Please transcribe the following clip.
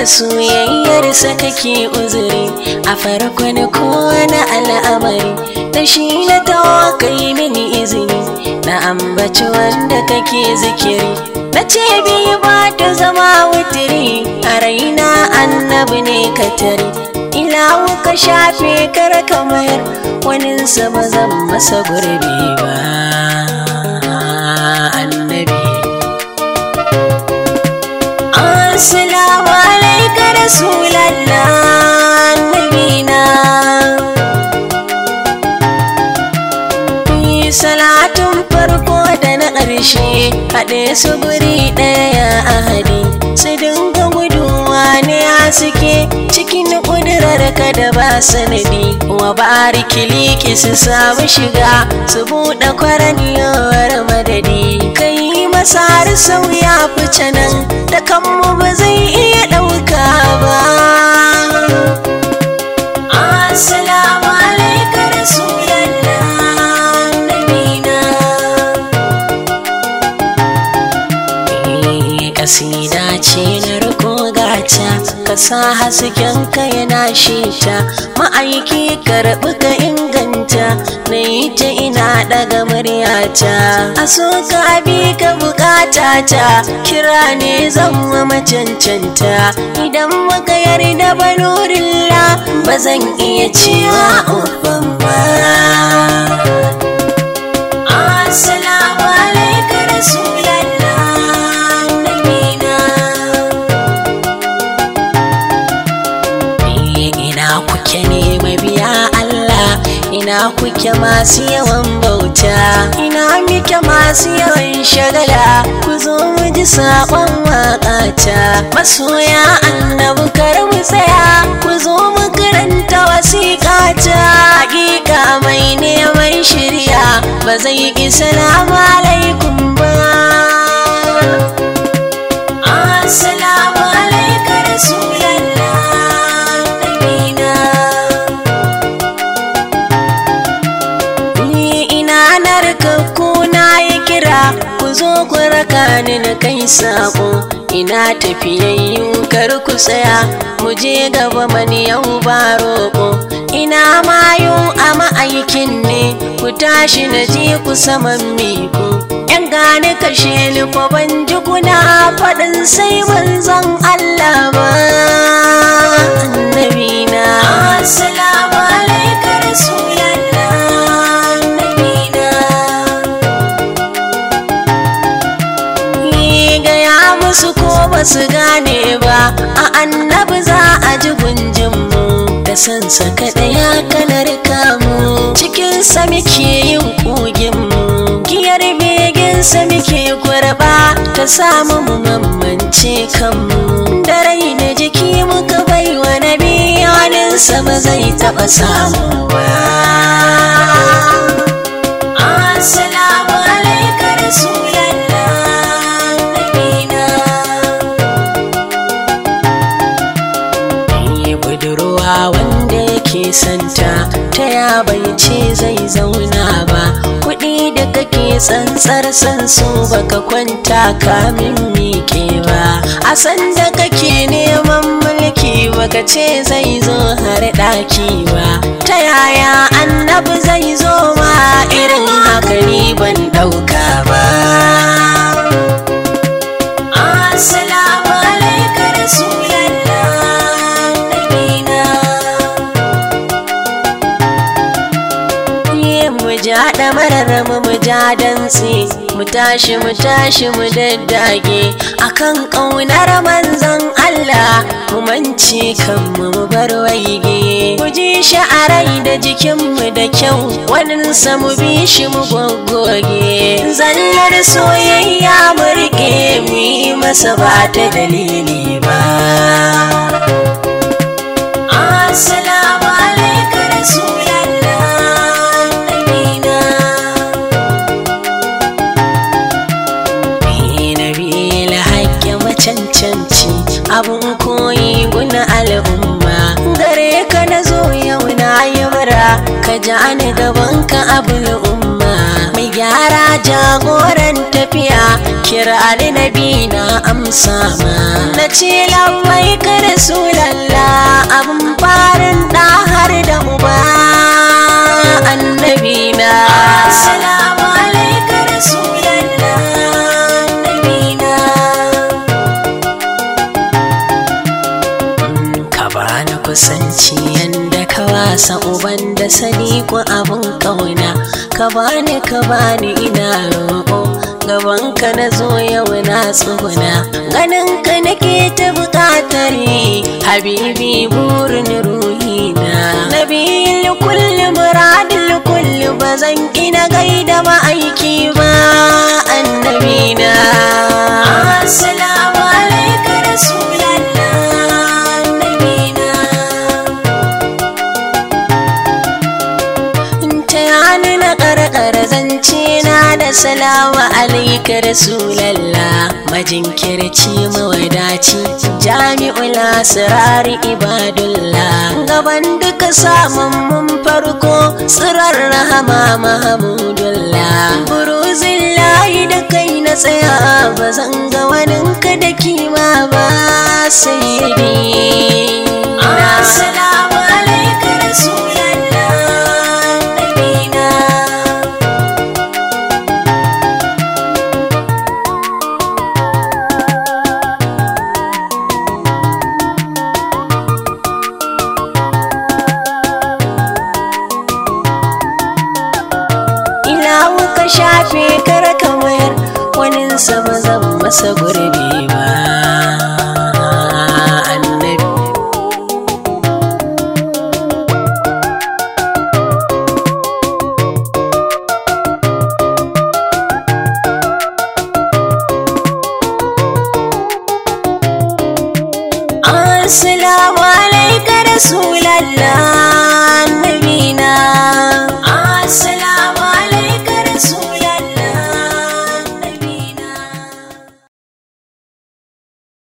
soyayyarsa kake uzuri a farkon kowane al'amari da shi na tawakai mini izini na ambaci wanda kake zikiri na ce biyu ba ta zama wutiri a raina annabi ne ka tare ila ka shafe kar kamar waninsa ba zan masa gurbi ba annabi assalamu alaika rasulallah annabina salatun farko da na ƙarshe haɗe su guri ɗaya a hadi su dinga guduwa ne a suke cikin ƙudurar ka da ba sanadi wa bariki liki su samu shiga su buɗe kwaraniyar madadi kai masar sauya fice nan da kanmu ba zai iya ɗauka ba assalamu alaika rasulallah kasida ce na riko gata ka sa hasken ka yana shita ma'aiki karɓi ka inganta na yi ta ina daga muryata a so ka bi ka bukata ta kira ne zan wa macancanta idan muka yarda banurilla ba zan iya cewa uban ba Assalamu alaikum Rasulallah nabina Ina kuke ne mabiya Allah ina kuke masu yawan bauta ina muke masu yawan shagala ku zo mu ji saƙon waƙata masoya annabu kar mu tsaya ku zo mu karanta wasiƙata hakika mai neman shirya ba zai ƙi salamu alaikum ba assalamu alaikum rasulallah nabina ni ina narkakku na yi kira ku zo ku raka ni na kai sako ina tafiyayyu kar ku tsaya mu je gaba mani yau ba roƙo ina mayu a ma'aikin ne ku tashi na je ku saman miku yan gane kashe ni ko ban ji kuna faɗin sai manzon Allah ba annabina assalamu alaikum rasulallah annabina gaya musu ko ba su gane ba a annabi za a ji gunjinmu da sansa kaɗaya kanar kamu cikinsa muke yin ƙuginmu giyar beginsa muke kurɓa ta samu mu mamance kanmu da rai da jiki muka bai wa nabi waninsa ba zai taɓa samu ba Assalamu alaikum Rasulallah nabina Yi budurwa wanda yake santa ta ya bai ce zai zauna ba kuɗi da kake tsantsar san su baka kwanta kamin miƙe ba a san da kake neman mulki baka ce zai zo har ɗaki ba ta yaya annabi zai zo ma irin haka ni ban ɗauka ba Assalamu alaikum Rasulallah nabina Ye mu ja da mararramu mu ja dantse mu tashi mu tashi mu daddage akan ƙaunar manzon Allah mu mance kanmu mu bar waige mu ji shi a rai da jikinmu da kyau waninsa mu bi shi mu goggoge zallar soyayya mu rike mu yi masa ba ta dalili ba Assalamu alaikum Rasulallah nabina Nabi haƙƙi macancanci abun koyi guna al'umma gare ka na zo yau na yi bara ka ja ni gaban ka abul umma mai gyara jagoran tafiya kira ali nabi annabi na amsa ma na ce lallai ka rasulallah abin farin da har da uba annabi na assalamu alaika rasulallah annabi na ka bani kusanci yanda ka wasa uban da sadiku abin kauna ka bani ka bani ina roƙo gaban ka na zo yau na tsuguna ganin ka nake ta buƙatar habibi burin ruhina nabil kulli muradil kulli bazan ina gaida ma'aiki ba annabina assalamu alaika rasulallah annabina ta yani na ƙarƙar zance na da salawa alaika rasulallah majinkirci mawadaci jami'ul asirari ibadullah gaban duka samun mun farko tsirar rahama mahamudullah buruzin layi da kai na tsaya ba zan ga waninka da kima ba sayyidi assalamu alaika rasulallah nabina ilawu ka shafe kar kamar waninsa ba zan masa gurbi ba annabi Assalamu alaika rasulallah annabi